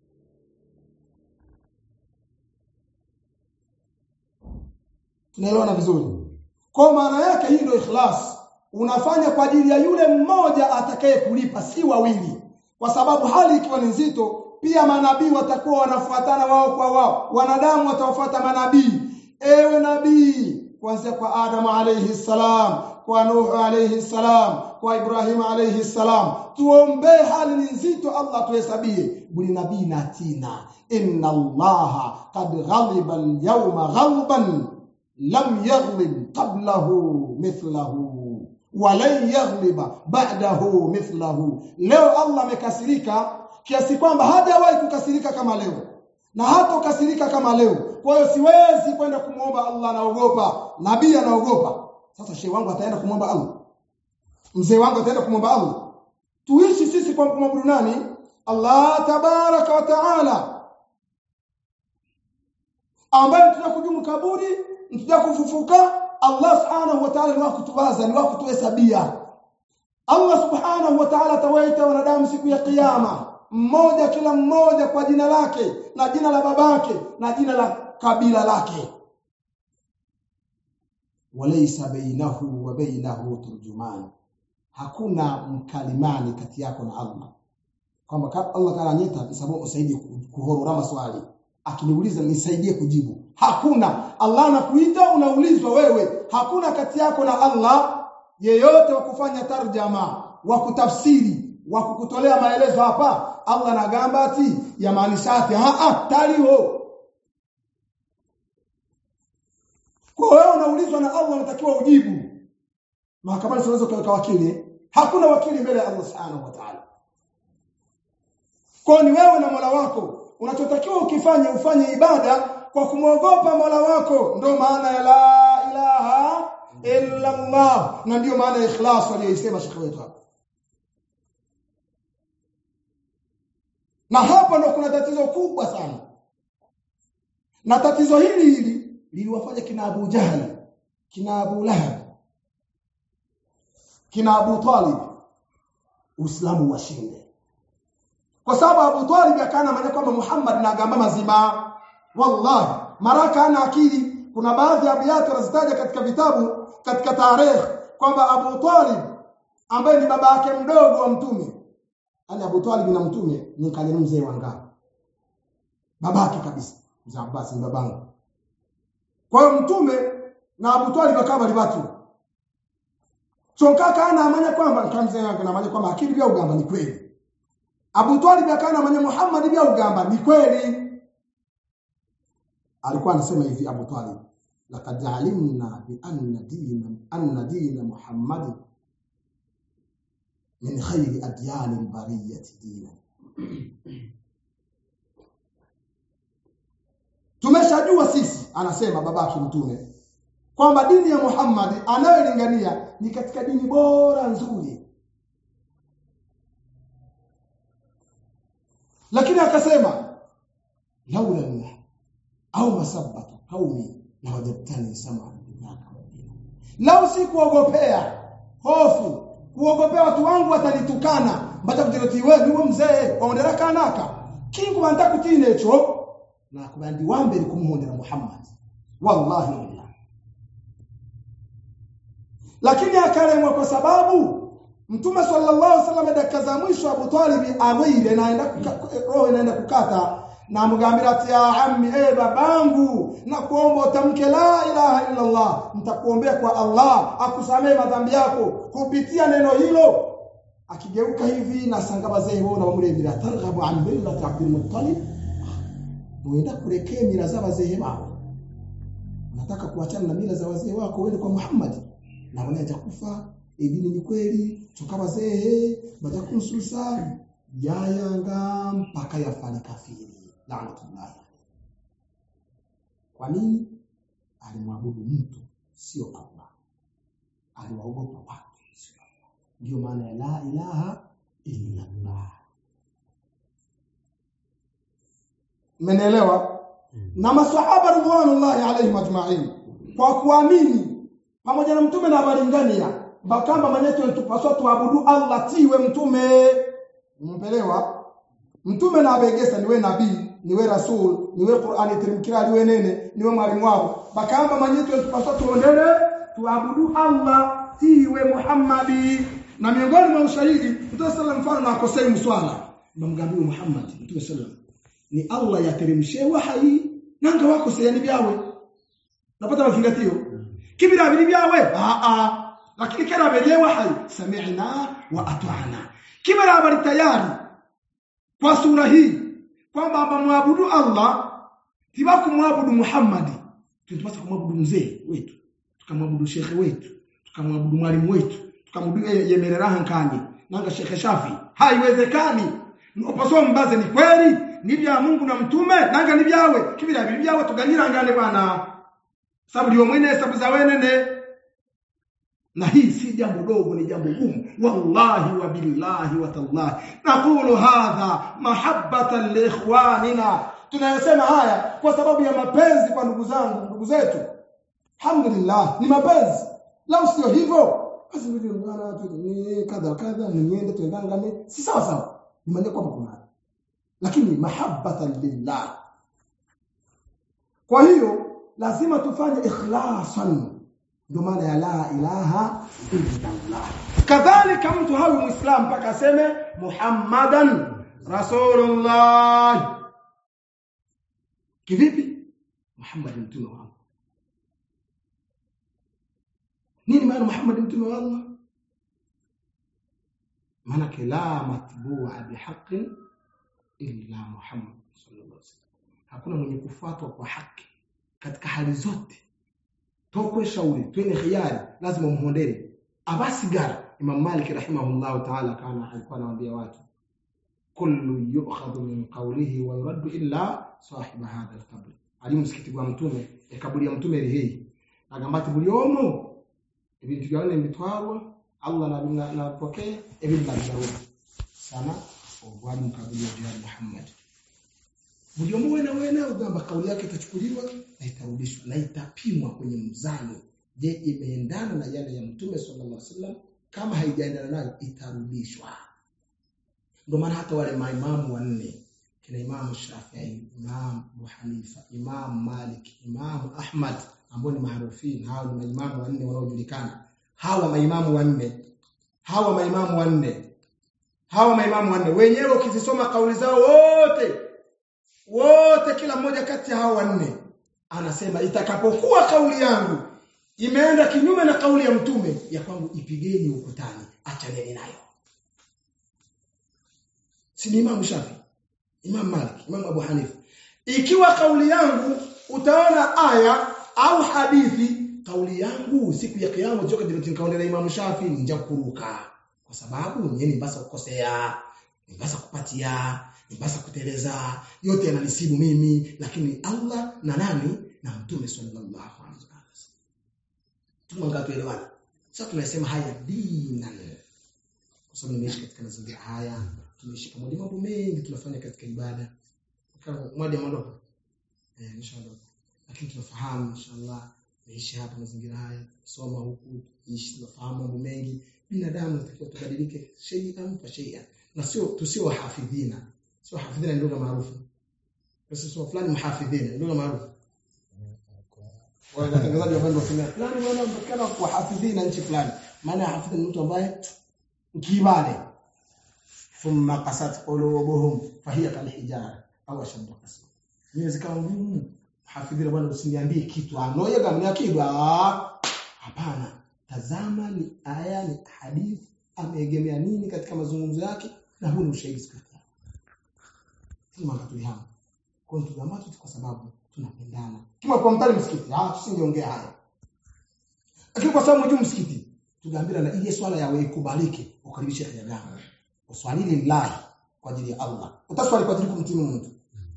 tunaelewana vizuri kwa maana yake hii ndio ikhlas unafanya kwa ajili ya yule mmoja atakaye kulipa si wawili kwa sababu hali ikiwa ni nzito pia manabii watakuwa wanafuatana wao kwa wao wanadamu watawafuata manabii ewe nabii kuanzia kwa Adam alayhi salam kwa Nuh alayhi salam kwa Ibrahim alayhi salam tuombee hali ni nzito Allah tuhesabie buli nabii na tina inna Allah qad ghaliba al-yawma ghalban lam yaghlib qablahu mithlahu walan yaghliba ba'dahu mithlahu leo Allah amekasirika kiasi kwamba hajawahi kukasirika kama leo na hatokasirika kama leo kwa hiyo siwezi kwenda kumwomba Allah naogopa nabii anaogopa sasa shehe wangu ataenda kumwomba Allah mzee wangu ataenda kumwomba Allah tuishi sisi kwa kumwabudu nani Allah tabaraka wa taala ambaye tunakujumu kaburi tutakufufuka Allah subhanahu wa ta'ala ni wa kutuwaza ni wa kutuhesabia Allah subhanahu wa ta'ala atawaita wanadamu siku ya kiyama mmoja kila mmoja kwa jina lake na jina la babake na jina la kabila lake walaysa bainahu wa bainahu turjuman hakuna mkalimani kati yako na Allah kwamba Allah kana nyeta sababu usaidie kuhorora maswali akiniuliza nisaidie kujibu hakuna Allah anakuita unaulizwa wewe hakuna kati yako na Allah yeyote wa kufanya tarjama wa kutafsiri wa kukutolea maelezo hapa Allah anagamba ati yamaanisha ati a a taliho kwa wewe unaulizwa na Allah unatakiwa ujibu mahakamani siwezi kuweka wakili hakuna wakili mbele ya Allah subhanahu wa ta'ala kwa ni wewe na Mola wako unachotakiwa ukifanye ufanye ibada kwa kumwogopa Mola wako ndio maana ya la ilaha illa Allah na ndio maana ya ikhlas aliyosema shekhi wetu hapa na hapa ndo kuna tatizo kubwa sana na tatizo hili hili liliwafanya kina Abu Jahal kina Abu Lahab kina Abu Talib Uislamu washinde kwa sababu Abu Talib akana maana kwamba Muhammad na agamba mazima wallahi maraka ana akili kuna baadhi ya abiyati wanazitaja katika vitabu katika tarehe kwamba Abu Talib ambaye ni baba yake mdogo wa mtume yani Abu Talib na mtume ni kale mzee wangapi babake kabisa mzee Abbas ni babangu kwa hiyo mtume na Abu Talib akawa bali watu Chonkaka ana amanya kwamba kamzee yake na amanya kwamba akili bya ugamba ni kweli Abu Talib akana amanya Muhammad bya ugamba ni kweli alikuwa anasema hivi Abu Talib laqad alimna bi anna dina anna dina Muhammad min khayri adyan bariyati dina tumeshajua sisi anasema babake mtume kwamba dini ya Muhammad anayolingania ni katika dini bora nzuri lakini akasema laula Allah au masabatu qaumi la wajadtani sama lau si kuogopea hofu kuogopea watu wangu watanitukana mbata kutiroti wewe niwe mzee waondera kanaka kingu banta kutinecho na kubandi wambere kumuhondera Muhammad wallahi wallahi lakini akalemwa kwa sababu Mtume sallallahu alaihi wasallam dakika za mwisho Abu Talib awile naenda roho inaenda kukata na mgambira ati ya ammi eh babangu na kuomba utamke la ilaha illa Allah nitakuombea kwa Allah akusamee madhambi yako kupitia neno hilo akigeuka hivi na sanga bazee wao na wamulembira targhabu an millati Abdul Muttalib uenda kurekea mila za wazee wao unataka kuachana na mila za wazee wako uende kwa Muhammad na wanaja kufa dini ni kweli toka wazee baada kumsusa yayanga mpaka yafanya kafiri laanatullah kwa nini alimwabudu mtu sio Allah aliwaogopa watu sio Allah ndio maana ya la ilaha illa Allah Mmenielewa? Na maswahaba ridwanullahi alaihim ajma'in kwa kuamini pamoja na mtume na abalingania bakamba manyeto tupaswa tuabudu Allah tiwe mtume umpelewa mtume na abegesa niwe nabii niwe rasul niwe Qur'ani tirimkira niwe nene niwe mwalimu wao bakamba manyeto tupaswa tuondele tuabudu Allah tiwe Muhammadi na miongoni mwa ushahidi Mtume sallam mfano na akosei mswala bamgambiwe Muhammad Mtume sallam ni Allah yateremshe wahai nanga wako seyani byawe napata mazingatio kibira bili byawe a a lakini kera beje wahai sami'na wa ata'na kibira bali tayari kwa sura hii kwamba bamwabudu Allah tiba kumwabudu Muhammad tunapaswa kumwabudu mzee wetu tukamwabudu shekhe wetu tukamwabudu mwalimu wetu tukamwabudu yemerera hankani nanga shekhe Shafi haiwezekani upaswa mbaze ni kweli ni bya Mungu na mtume nanga ni byawe kibira bili byawe tuganyirangane bwana sababu ndio mwene hesabu za wenene na hii si jambo dogo ni jambo gumu wallahi wa billahi wa tallahi naqulu hadha mahabbatan li ikhwanina tunayosema haya kwa sababu ya mapenzi kwa ndugu zangu ndugu zetu alhamdulillah ni mapenzi lau sio hivyo basi ndio bwana tu ni kadha kadha niende tuendangane si sawa sawa nimeandika kwamba kuna lakini mahabbatan lillah kwa hiyo lazima tufanye ikhlasan ndio maana ya la ilaha illa Allah kadhalika mtu hawi muislam mpaka aseme muhammadan rasulullah kivipi muhammad mtume wa Allah nini maana muhammad mtume wa Allah maana la matbu'a bihaqqin illa muhammad sallallahu alaihi wasallam hakuna mwenye kufuatwa kwa haki katika hali zote tokwe shauri twende khiyari lazima muhondere abasigara Imam Malik rahimahullah ta'ala kana alikuwa anawaambia watu kullu yu'khadhu min qawlihi wa yuraddu illa sahib hadha al-qabr ali msikiti wa mtume kaburi ya mtume rihei agambati buli omo ibintu byone mbitwarwa Allah na na napokea ibintu nabyaruka sana obwali mkabili wa jihad Muhammad buli omo wena wena ugamba kauli yake itachukuliwa na itarudishwa na itapimwa kwenye mzani je imeendana na yale ya mtume sallallahu alaihi wasallam kama haijaendana nayo itarudishwa ndio maana hata wale maimamu wanne kina Imam Shafi'i, Imam Abu Hanifa, Imam Malik, Imam Ahmad ambao ni maarufini, hao ni maimamu wanne wanaojulikana. Hawa maimamu wanne, hawa maimamu wanne, hawa maimamu wanne wenyewe ukizisoma kauli zao wote wote, kila mmoja kati ya hao wanne anasema itakapokuwa kauli yangu imeenda kinyume na kauli ya mtume ya kwangu, ipigeni ukutani, achaneni nayo. Si ni Imam Shafi, Imam Malik, Imam Abu Hanifa. Ikiwa kauli yangu utaona aya au hadithi, kauli yangu siku ya kiyama joka diroti nikaonelea Imam Shafi nja kuruka, kwa sababu nyinyi basa kukosea, basa kupatia basi kuteleza yote yananisibu mimi lakini Allah na nani na mtume sallallahu alaihi wasallam tumangaa tuelewana sasa tunasema haya dinan kwa sababu nimeishi katika mazingira haya tumeishi pamoja mambo mengi tunafanya katika ibada kama mwadi ameondoka eh inshallah lakini tunafahamu inshallah naishi hapa mazingira haya soma huku ishi tunafahamu mambo mengi binadamu natakiwa tubadilike shay'an fa shay'an na sio tusio wahafidhina sio hafidhina ni lugha maarufu basi sio fulani mhafidhina ni lugha maarufu watangazaji wa bando wasema fulani bwana mpakana kwa hafidhina nchi fulani maana hafidhina ni mtu ambaye kibale thumma qasat qulubuhum fahiya kalhijara au ashaddu qaswa inawezekana ngumu hafidhina bwana usiniambie kitu anoye gamni akidwa hapana tazama ni aya ni hadithi ameegemea nini katika mazungumzo yake na huu ni ushahidi siku ya kiyama tulihamu kwa hiyo tugamatu kwa sababu tunapendana kama kwa mtani msikiti ah tusingeongea haya lakini kwa sababu juu msikiti tugaambira na ile swala yawe ikubalike ukaribishe haja gani uswali lillahi kwa ajili ya Allah utaswali kwa ajili kumtimu mtu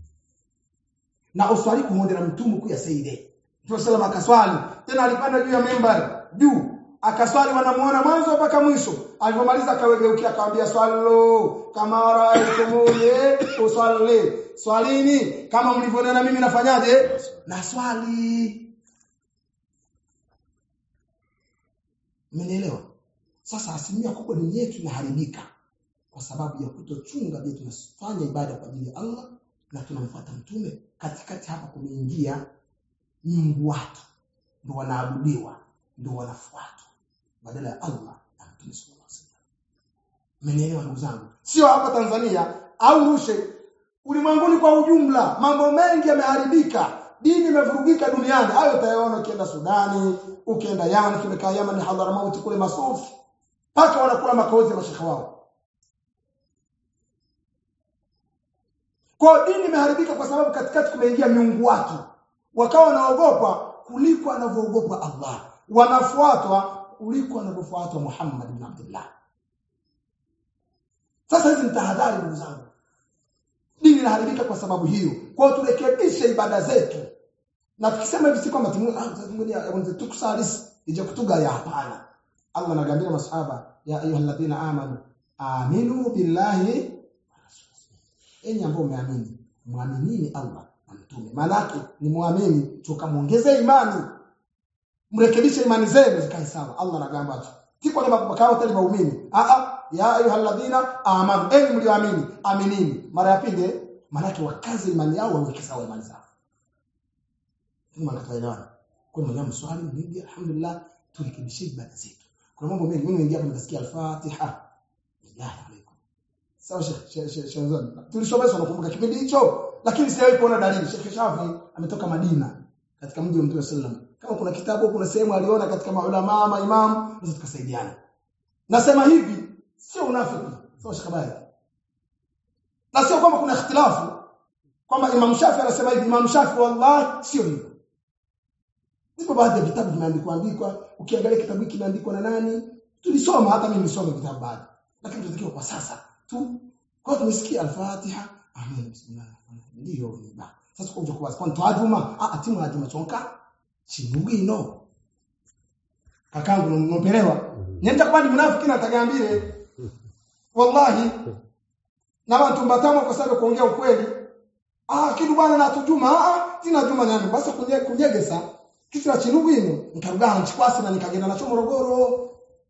na uswali kumwondera mtume kuya saide Mtume sallam akaswali tena alipanda juu ya member juu akaswali wanamuona mwanzo mpaka mwisho alipomaliza akawegeukia akamwambia swallu kama raaitumuni usalli swalini kama mlivyoniona mimi nafanyaje na swali Mmenielewa? Sasa asilimia kubwa dini yetu inaharibika kwa sababu ya kutochunga je tunafanya ibada kwa ajili ya Allah na tunamfuata mtume katikati hapa kumeingia miungu watu ndio wanaabudiwa ndio wanafuatwa badala ya Allah na mtume sallallahu alaihi wasallam mmenielewa ndugu zangu sio hapa Tanzania au rushe ulimwenguni kwa ujumla mambo mengi yameharibika dini imevurugika duniani hayo utayaona ukienda Sudani ukienda Yaman tumekaa Yaman ni Hadramaut kule masufi paka wanakula makozi ya mashekha wao kwa dini imeharibika kwa sababu katikati kumeingia miungu watu wakawa wanaogopa kuliko anavyoogopa Allah wanafuatwa kuliko anavyofuatwa Muhammad ibn Abdullah sasa hizi ni tahadhari ndugu zangu dini inaharibika kwa sababu hiyo kwa hiyo turekebishe ibada zetu na tukisema hivi si kwamba tungoja tukusalis ije kutugaya hapana Allah anagambia masahaba ya ayyuhalladhina amanu aminu billahi enyi ambao umeamini muaminini Allah na mtume maana ni muamini tukamuongezea imani mrekebishe imani zenu zikae sawa Allah anagamba tu kiko ni makao tali waumini a a ya ayyuhalladhina amanu enyi mlioamini aminini mara ya pili maana wakaze imani yao waweke sawa imani zao kama kataelewana kwa mwenye mswali mwingi alhamdulillah turekebishe ibada zetu kuna mambo mengi mimi naingia hapa nitasikia al-Fatiha billahi alaikum sawa shekhe tulisomeshwa nakumbuka kipindi hicho lakini sijawahi kuona dalili Sheikh Shafi ametoka Madina katika mji wa Mtume sallam kama kuna kitabu kuna sehemu aliona katika maulama maimamu sasa tukasaidiana nasema hivi sio unafiki sawa Sheikh Bari na sio kwamba kuna ikhtilafu kwamba Imam Shafi anasema hivi Imam Shafi wallahi sio hivyo Zipo baadhi ya vitabu vimeandikwa andikwa, ukiangalia kitabu hiki kimeandikwa na nani? Tulisoma hata mimi nilisoma vitabu baadhi. Lakini tunatakiwa kwa sasa tu. Kwa tumesikia Al-Fatiha, amen bismillah. Ndio ni ba. Sasa kwa kwa kwa twajuma, ah atimu ajuma chonka. Chibugino. Kakangu nopelewa. Nyenda kwa ni mnafiki na tagambire. Wallahi. Na watu mbatama kwa sababu kuongea ukweli. Ah kitu bwana na tujuma, ah sina juma nani. Basi kunye kunyegesa kisira chinugwino nkarugana nchikwasi na nikagenda nacho Morogoro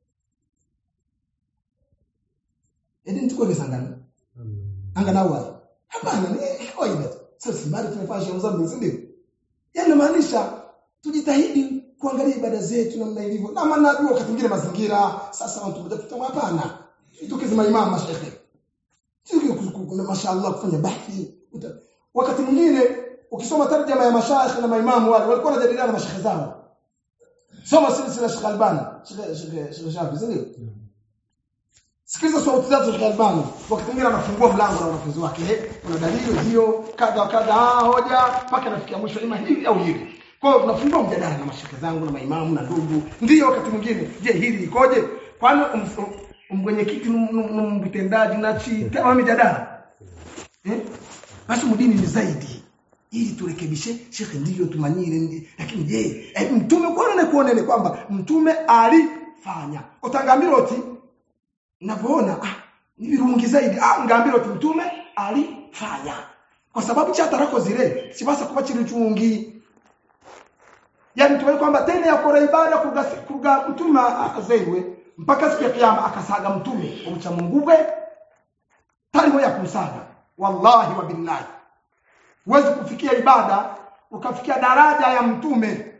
edi ntukwegesa ngani anga nawe hapana ni kawaida sasa simari tumefanya sherehe zangu si ndio yani maanisha tujitahidi kuangalia ibada zetu namna ilivyo na maana najua wakati mwingine mazingira sasa watu kuja kutamwa hapana tukizi maimamu mashehe tukizi mashaallah kufanya bahthi wakati mwingine ukisoma tarjama ya mashayikh na maimamu wale walikuwa wanajadiliana na mashekhe zao soma silsila Sheikh Albani Sheikh Sheikh Shafi sio sikiliza sauti zake Sheikh Albani wakati mwingine anafungua mlango na wanafunzi wake kuna dalili hiyo kadha kadha hoja mpaka nafikia mwisho ima hivi au hivi kwa hiyo tunafungua mjadala na mashekhe zangu na maimamu na ndugu ndio wakati mwingine je hili ikoje kwani mwenyekiti mtendaji na chi kama mjadala eh basi mdini ni zaidi ili turekebishe shekhe ndivyo tumanyire ndi lakini je eh, mtume kuonene kuonene kwamba mtume alifanya utangambira oti navyoona ah ni virungi zaidi ah ngambira oti mtume alifanya kwa sababu cha tarako zile sibasa kuba chiri chungi yani tuwe kwamba tena yakora ibada kuga kuga mtume azaiwe mpaka siku ya kiyama akasaga mtume umucha munguve taliho ya kumsaga wallahi wa billahi huwezi kufikia ibada ukafikia daraja ya mtume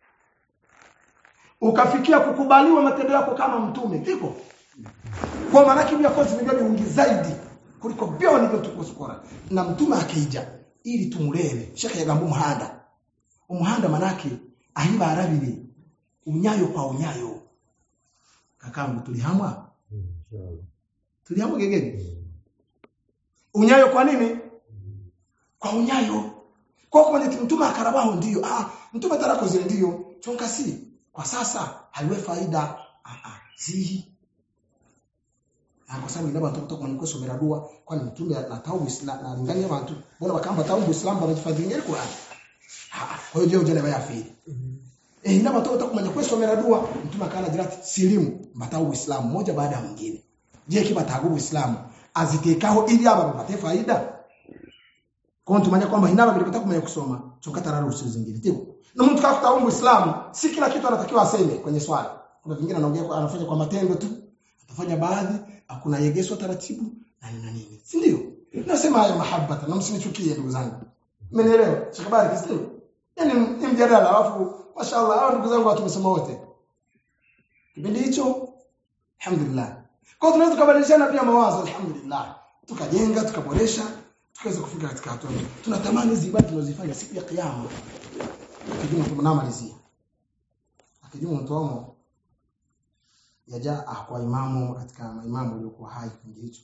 ukafikia kukubaliwa matendo yako kama mtume iko kwa maana kibia kozi ni vingi zaidi kuliko byoni vyo tukusikora na mtume akija ili tumulebe shaka yagambo muhanda umuhanda manake ahiba arabiri unyayo kwa unyayo kakangu tulihamwa tulihamwa gegege unyayo kwa nini kwa unyayo kwa kwenye mtume akarabaho ndiyo ah mtume tarako zile ndiyo chonka si kwa sasa haiwe faida ah ah zihi na kwa sababu inaba watoto kwa nikoso meradua kwani mtume na taubu na, na lingania watu bona bakamba taubu islam banajifadhilia Qur'an ah kwa hiyo ndio jana yafi eh inaba watoto kwa nikoso meradua mtume akana jirati silimu batau uislamu moja baada ya mwingine je kiba tagubu uislamu azitekaho ili aba bapate faida kwa tumanya kwamba inaba bilipata kumenya kusoma chokata raro usizo zingine tiko na mtu kafuta umbu Uislamu si kila kitu anatakiwa aseme kwenye swali kuna vingine anaongea anafanya kwa matendo tu atafanya baadhi hakuna yegeswa taratibu na nini na nini si ndio nasema haya mahabbata na msinichukie ndugu zangu mmenielewa shikabari kisio yani ni mjadala alafu mashaallah hao ndugu zangu watu tumesoma wote kipindi hicho alhamdulillah kwa tunaweza kubadilishana pia mawazo alhamdulillah tukajenga tukaboresha tukaweza kufika katika hatua tunatamani hizi ibada tunazofanya siku ya kiyama akijuma tunamalizia akijuma mtomo yaja kwa imamu katika maimamu waliokuwa hai kipindi hicho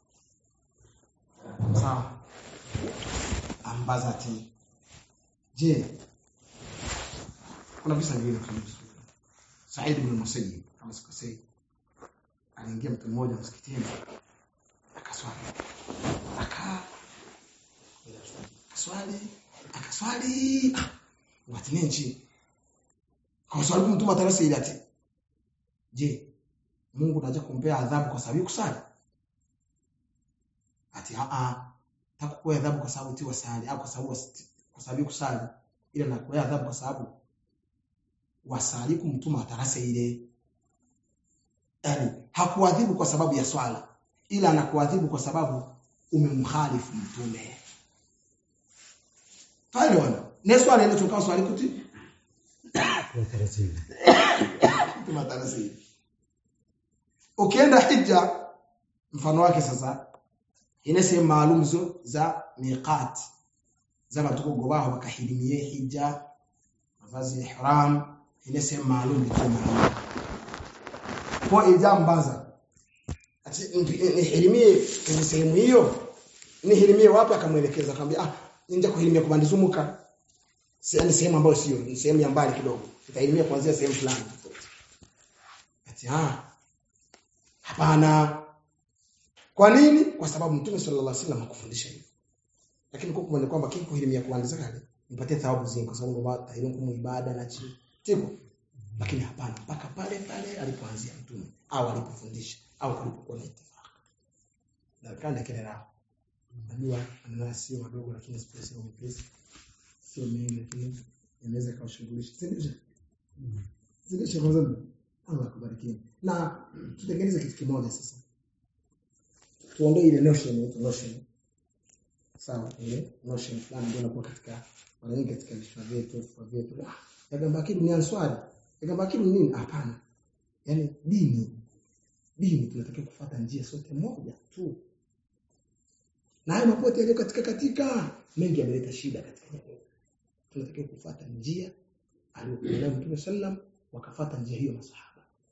sawa ambaza ati je kuna visa vile Said ibn Musayyib kama sikosei aliingia mtu mmoja msikitini akaswali aka akaswali akaswali ah, watu nenchi kwa swali mtu matarasa ile ati je Mungu anaja kumpea adhabu kwa sababu kusali ati a a takukuwa adhabu kwa sababu tiwa sali au kwa sababu kwa sababu kusali ila nakuwa adhabu kwa sababu wasali kumtuma atarasa ile yani hakuadhibu kwa sababu ya swala ila anakuadhibu kwa sababu umemkhalifu mtume pale wana ne swala ile tukao swali kuti mtume atarasa ile ukienda hija mfano wake sasa ina sehemu maalum zo za miqat za watu kugobaho bakahirimie hija mavazi ya ihram ina sehemu maalum kama kwa ijambaza ati nihirimie kwenye sehemu hiyo nihirimie wapi akamwelekeza akamwambia ah nje kuhirimia kubandizumuka si ni sehemu ambayo sio ni sehemu ya mbali kidogo utahirimia kuanzia sehemu fulani ati ah hapana kwa nini kwa sababu mtume sallallahu alaihi wasallam hakufundisha hivyo lakini kwa kuona kwamba kiko hirimia kuanza kale nipatie thawabu zingi kwa sababu baba tahirimu kumu ibada na chi tiko lakini hapana mpaka pale pale alipoanzia mtume au alipofundisha au alipokuwa na itifaki na kanda kile lao najua maneno sio madogo lakini space ni nyepesi sio mengi lakini yanaweza kawashughulisha sio zile shehe zangu Allah akubariki na tutengeneze kitu kimoja sasa tuondoe ile notion ile notion sawa ile notion fulani ndio inakuwa katika mara nyingi katika vichwa vyetu vichwa vyetu yagamba kitu ni answari yagamba kitu nini hapana yani dini dini tunatakiwa kufuata njia sote moja tu na hayo mapote yaliyo katika katika mengi yameleta shida katika jamii tunatakiwa kufuata njia aliyokuwa Mtume sallam wakafuata njia hiyo masahaba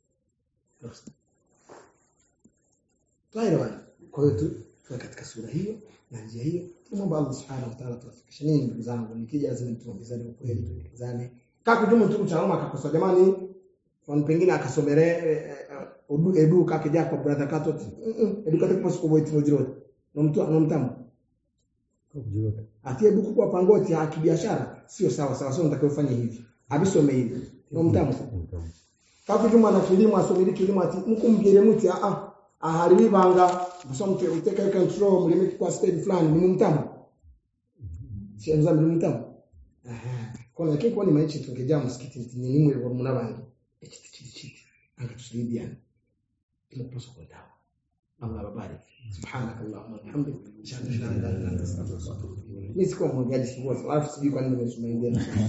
Tuelewana. Kwa hiyo tu tuwe katika sura hiyo na njia hiyo. Tumomba Allah Subhanahu wa Ta'ala tuwafikishe nini ndugu zangu. Nikija lazima tuongezane ukweli tuongezane. Kaka kujumu tu cha Roma akakosa jamani. Kwa pengine akasomere udu edu kake jako brother kato. Edu kate kwa siku boiti mojiro. No mtu no mtamu. atie buku kwa pangoti ya kibiashara sio sawa sawa sio unatakiwa ufanye hivi abisome hivi no mtamu Kaku juma na kilimo asomiri kilimo ati mkumbire muti a a ahari banga musomte uteka control mulime kwa stage fulani ni mtamu sio mzambi ni mtamu aha kona lakini kwa ni maichi tungejaa msikiti ni ni mwe wa munabandi echiti chiti chiti anga tusaidiana ila tuso kwa dawa Allah babarik subhanak allahumma bihamdik ashhadu an la ilaha illa anta astaghfiruka wa atubu ilayk mimi sikuwa mwangaji sikuwa alafu sijui kwa nini nimesoma ingine